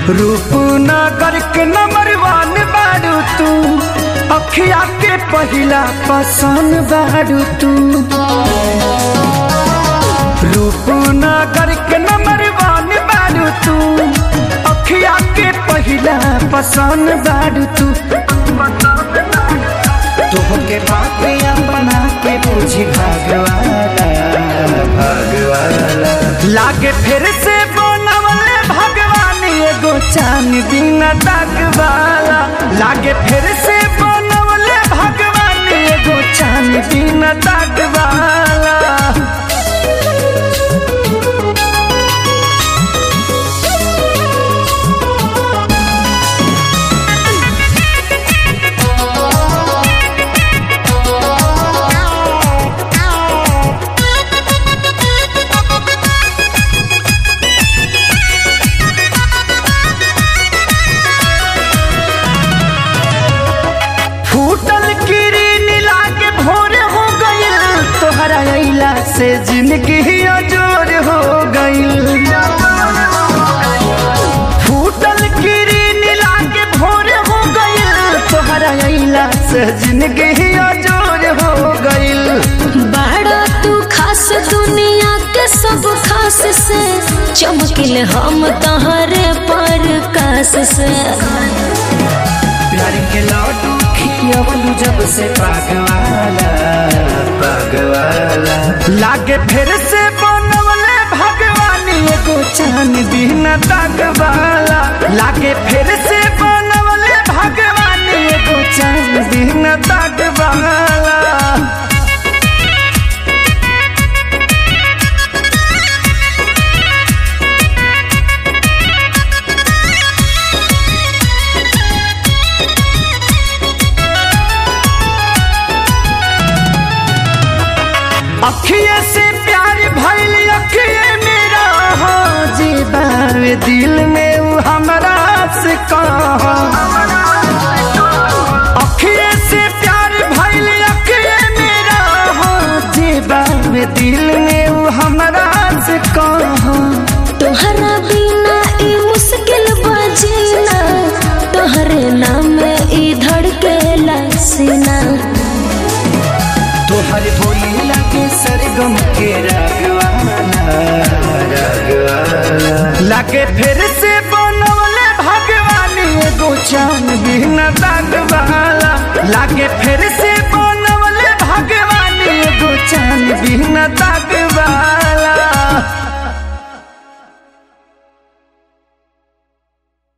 रूपनगर के नंबर वन बारू तू अखिया के पहिला पसंद बारू तू रूपनगर के नंबर वन बारू तू अखिया के पहिला पसंद बारू तू तोहके बात अपना के पूछी भगवाना भगवाना लागे फिर से बनवले भगवान एगो चान दिन वाला लागे फिर से बनवले भगवान एगो चान दिन वाला फूटल किरीन लागे भोर हो गइल तोहरा अइला से जिंदगी अजोर हो गइल फूटल किरीन लागे भोर हो गइल तोहरा अइला से जिंदगी अजोर हो गइल बड़ा तू खास दुनिया के सब खास से चमकिल हम तहरे पर कास से प्यार के लड्डू खियवलू जब से पागवाला पागवाला लागे फिर से बनवले भगवान एगो चान दिन तकवाला लागे फिर से बनवले भगवान एगो चान दिन तकवाला अखिए से प्यार भइल अखिए मेरा हो जीवावे दिल में उ हमरा से कहा अखिए से प्यार भइल अखिए मेरा हो जीवावे दिल में उ हमरा से कहा तोहरा बिना ई मुश्किल बजीना तोहरे नाम ई धड़के सीना तोहर बोली लगे सरगम के रागवाला रागवाला लागे फिर से बनवले भगवान एगो चान बिन दागवाला लागे फिर से बनवले भगवान एगो चान बिन दाग